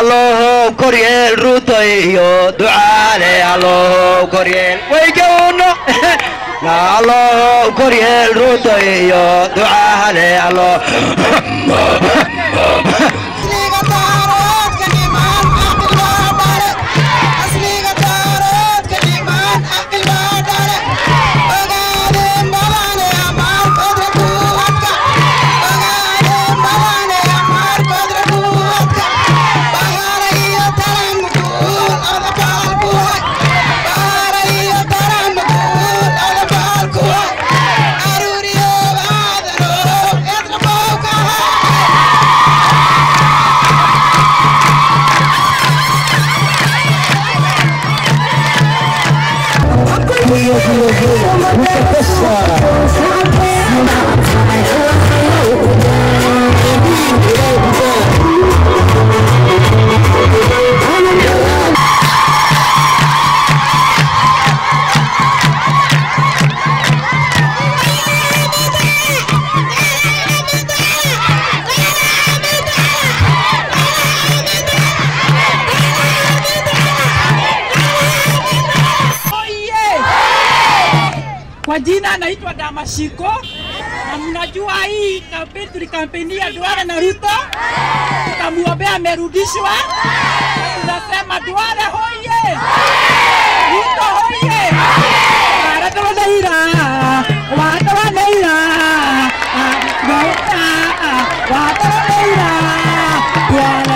allow koryeel ruto iyo ducaale allow koryeel waygawno allow koryeel ruto iyo ducaale allow Kwa jina anaitwa Damashiko na mnajua hii kampeni tulikampenia Duale na Ruto, tukamwombea amerudishwa. Tunasema Duale hoye, Ruto hoye, warata wanaira, warata wanaira, warata wanaira, Duale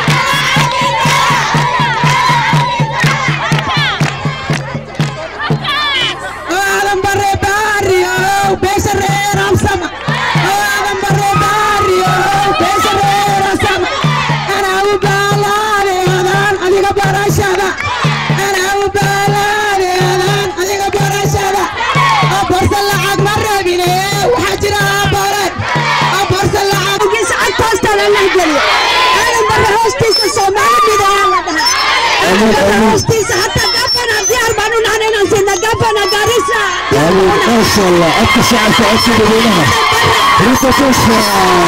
Adam barre barrio, becerrera sama. Adam barre barrio, becerrera sama. Ana ubalare adan adiga barashada. Ana ubalare adan adiga barashada. Aborsa lacag marabine, waxa jira abaran. Aborsa lacag gis agtoosta la geliyo. Adam barre hoostiisa Soomaalida la dhahaa. Adam barre hoostiisa hatta gabana diyaar baan u nahay inaan sinna gabana Garissa. ما شاء الله أكثر شعب تعطي بدونها ريتا تشفى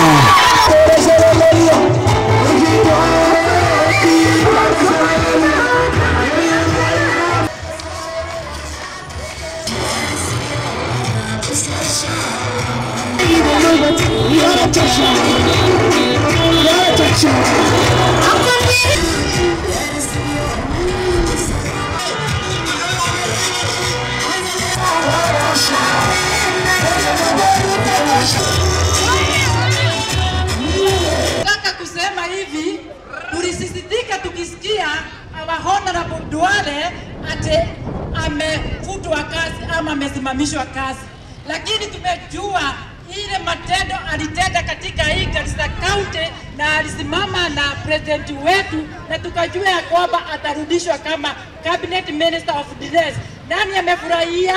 Nataka kusema hivi, tulisisitika tukisikia our honorable Duale ate amefutwa kazi ama amesimamishwa kazi, lakini tumejua ile matendo alitenda katika hii Garissa County na alisimama na president wetu, na tukajua ya kwamba atarudishwa kama cabinet minister of defense. Nani amefurahia?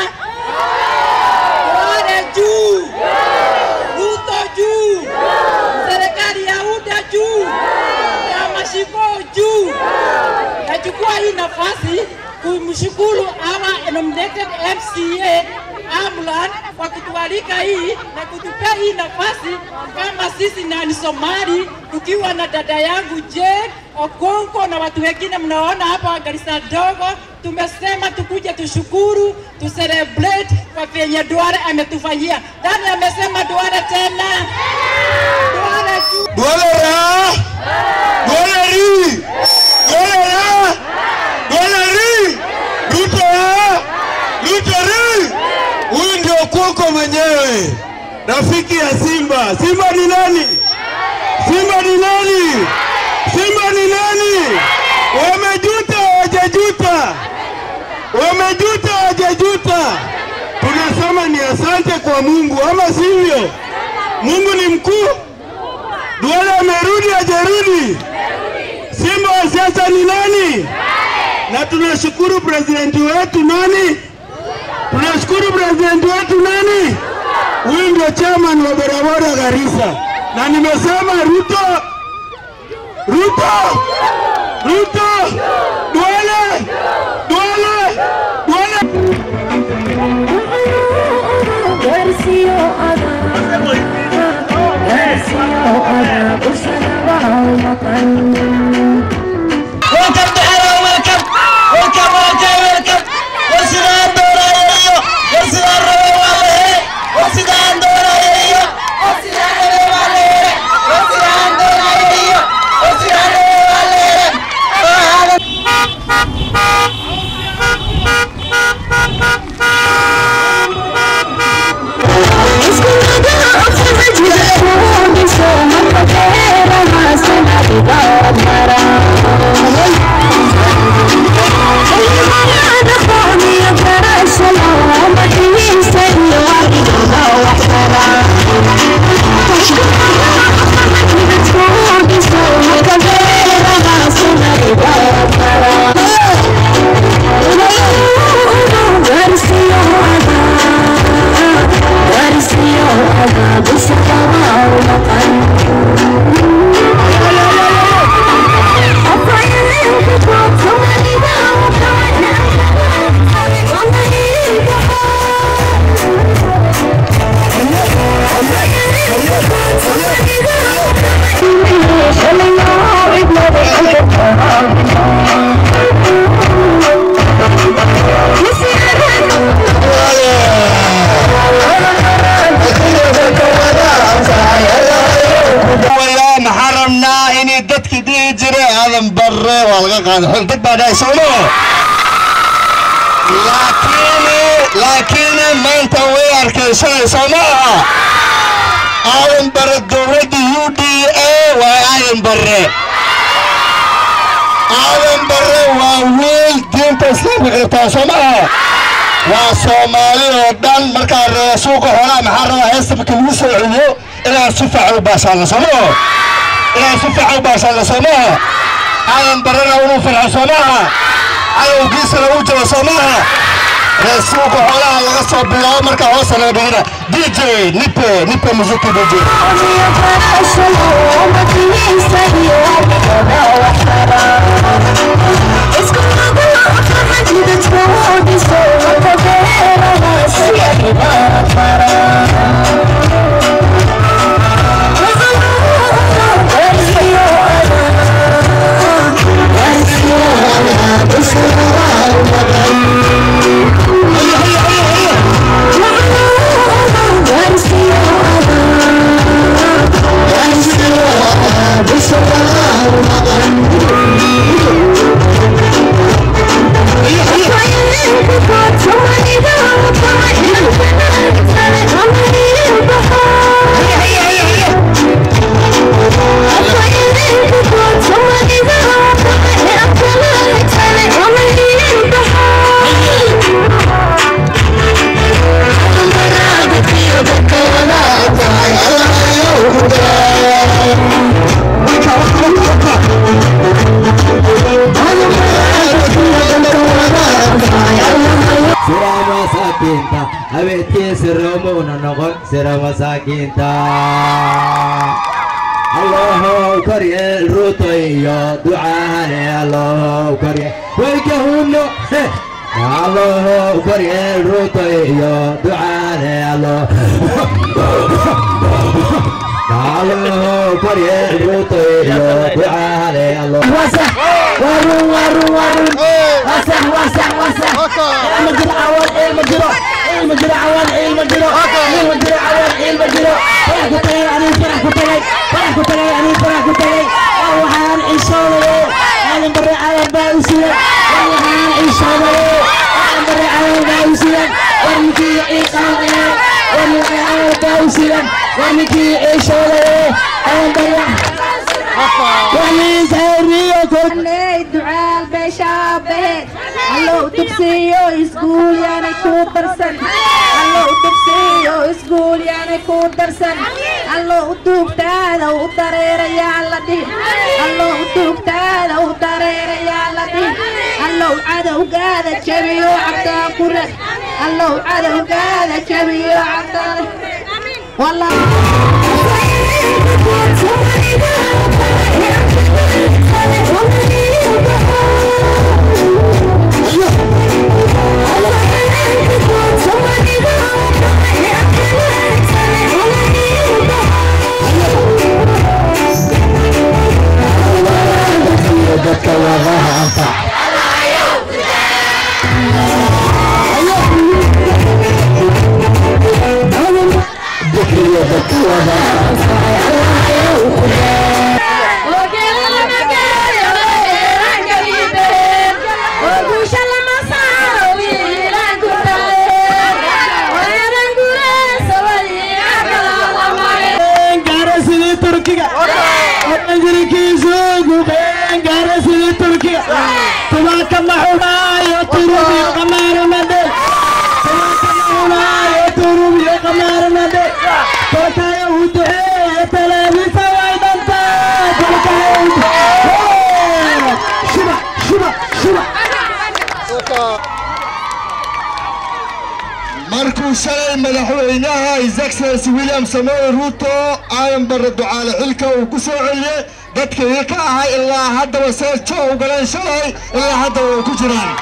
Duale juu, Ruto juu, serikali ya UDA juu, ya mashiko juu. Nachukua hii nafasi kumshukuru our nominated MCA Amlan kwa kutualika hii na kutupea hii nafasi kama sisi na ni Somali tukiwa na dada yangu Jane Okonko na watu wengine mnaona hapa Garissa dogo, tumesema tukuje tushukuru tu celebrate kwa vyenye Duale ametufanyia. Nani amesema Duale tena? Duale juu. Duale ra! Duale ri! Duale ra! Duale ri! Ruto ra! Ruto ri! Huyu ndio Kuoko mwenyewe, rafiki ya Simba. Simba ni nani? Simba ni nani? Simba ni nani? Wamejuta wajajuta, wamejuta wajajuta. Tunasema ni asante kwa Mungu, ama sivyo? Mungu ni mkuu. Duale amerudi hajarudi? Simba wa siasa ni nani? Na tunashukuru presidenti wetu nani? Tunashukuru presidenti wetu nani? Huyu ndio chairman wa barabara Garissa, na nimesema Ruto, Ruto, Ruto, Duale, Duale, Duale. barre waa laga qaaday xog dad baa dhahay soo maa laakiin laakiin maanta way arkaysanay soo maaha aadan barre dowladda u d a waa aadan barre aadan barre waa wiil diinta islaamka xirtaa soo maaha waa soomaali oo dhan markaa ree suuqa xoolaha maxaa rabaa heesta marka lagu soo celiyo inaad si fiican u baashaalla soo maaha inaad si fiican u baashaalla soo maaha aadan barrena inuu farxo soo maaha cadowgiisana uu jiro soo maaha ree suuqa xoolaha laga soo bilaabo markaa hoosta laga dhigana d j nipe nipe musica d j sira masaakiinta habeenkii siroomuuna noqon sira masaakiinta allohow koryeel ruuto iyo ducaale allohow koryeel waykahuno allohow koryeel ruuto iyo ducaale allo allohow koryeel ruuto iyo ducaale allo warun warun warun wasax wasax wasax ilma jiro cawan ilma jiro ilma jiro cawan ilma jiro ilma jiro cawan ilma jiro farax ku tagay anigu farax ku tagay farax ku tagay anigu farax ku tagay war waxaan cishoodaye aadan bare cawan baa u siyan war waxaan cishoodaye aadan bare cawan baa u siyan war ninkii ii qaadee war ninkii cawan baa u siyan war ninkii cishoodaye aadan bare Aley ducaal beeshaabeed allow dugsiyo iskuul yaanay ku darsan allow dugsiyo iskuul yaanay ku darsan allow duugtaada u dareerayaa la dhihi allow duugtaada u dareerayaa la dhihi allow cadowgaada jabiyo cabdaa ku rag allow cadowgaada jabiyo cabdaa والله dadka wadaha anfac dikriyo dadka wadaha gaara sidii turkiga ajrikiisu gubeen gaara sidii turkiga tubaaka ma xunaayo turub iyo qamaaro madhe tubaaka ma xunaayo turub iyo qamaaro madhe tolkaya u duceeye talaabisa way dhantaa tolkaya u duceeye shuba shuba shuba markuu shalay madaxweynaha his excellency william samoe ruto aadan barre ducaale xilka uu ku soo celiyey dadka ii ka ahay ilaa haddaba seejo u galeen shalay ilaa haddaba way ku jiraan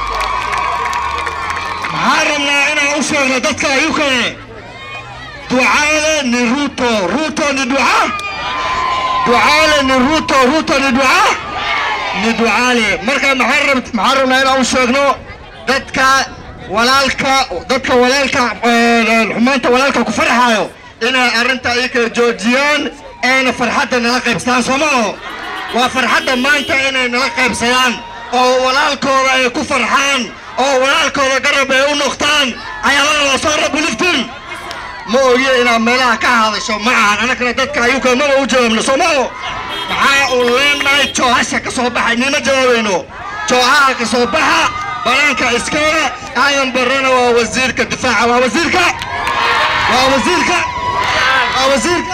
maxaan rabnaa inaan u sheegno dadka ayukane ducaale ni ruto ruto ni duca ducaale ni ruto ruto ni duca ni ducaale marka maxaan rab- maxaan rabnaa inaan u sheegno dadka walaalka dadka walaalka eh, xumaanta walaalka ku farxaayo inay arrinta ay kala joojiyaan ayna farxadda nala qaybstaan soo maaho waa farxadda maanta inay nala qaybsadaan oo walaalkooda ay ku farxaan oo walaalkooda garab ay u noqtaan ayalada soo rabuliftin ma ogiye inaad meelaha ka hadasho ma ahan annagana dadka ayuka maba u jawaabno soomao maxaa uu leenahay joohasha ka soo baxay nima jawaabayno joohaha ka soo baxa banaanka iskale ayan barana waa wasiirka difaaca waa wasiirka waa wasiirka waa wasiirka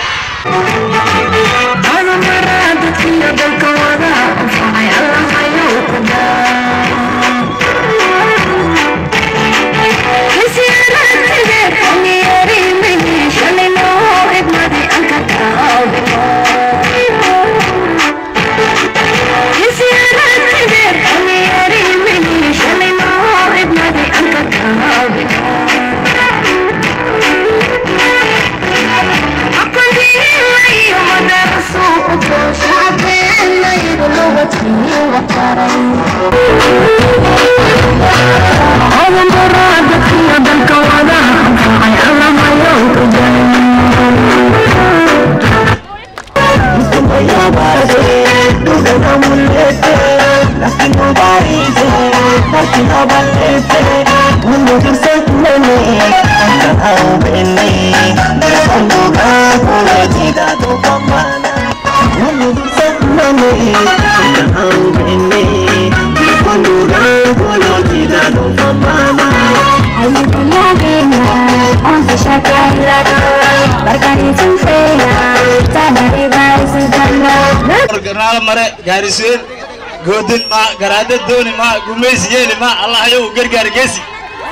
garnaalo mare gaarisiin goodin ma garaada dooni ma gumaysi yeeli ma allah yow gargaar geesi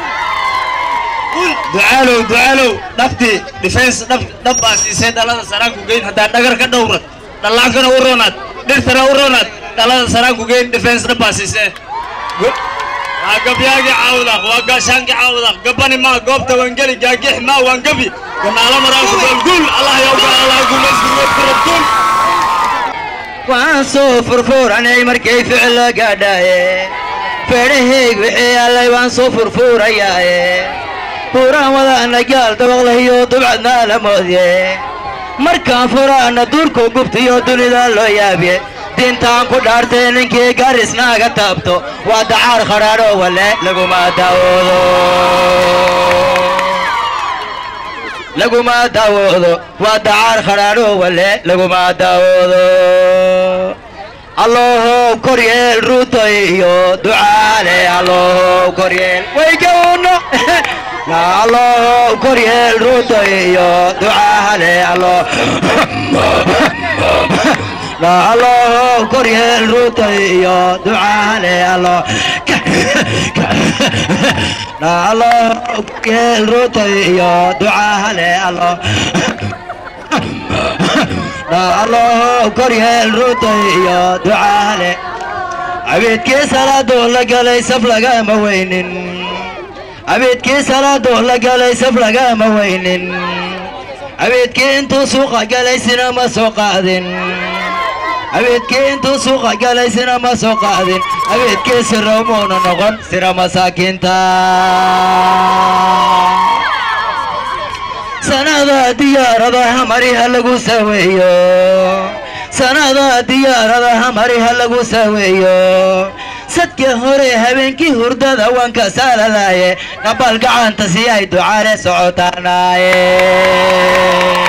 ducaalow ducaalow dhabtii defense dhab dhab baa siisay dhalada saraanku geyn haddaa dhagar ka dhowrad dhallaankana u roonaad dhirtana u roonaad dhalada saraanku geyn defense dhab baa siisee waa gabyaagii caawdaq waa gaashaankii caawdaq gabani ma goobta wangeli gaagix ma waan gabi ganaalo maraanku goolguul allah yowga allah guulaysguul waan soo furfuranay markay ficilo gaadhaaye feedhahayg wixii allay waan soo furfuurayaaye buuraan wadaana gaal dabaqlahiyo dubcadna la moodye markaan furaana duurku gubtiyo dunida loo yaabye diintaan ku dhaartay ninkii garisnaaga taabto waa dacaar khadhaadho wale laguma daawoodo laguma daawoodo waa dacaar khadhaadho wale laguma daawoodo allohow koryeel ruuto iyo ducaale allohow koryeel waygawno allohow koryeel ruuto iyo ducaale allo allohow koryeel ruuto iyo ducaale allo allohow koryeel ruuto iyo ducaale allo allohow koryeel ruuto iyo ducaale cabiidkii salaadoo la galay saf lagama weynin cabiidkii salaadoo la galay saf lagama weynin cabiidkii intuu suuqa galay sina ma soo qaadin cabiidkii intuu suuqa galay sina ma soo qaadin cabiidkii sirowmuuna noqon sira masaakiinta sanada diyaaradaha mariha lagu saweeyo sanada diyaaradaha mariha lagu saweeyo sadka hore habeenkii hurdada waan ka saalalaaye nabal gacanta si ay ducaale socotaanaaye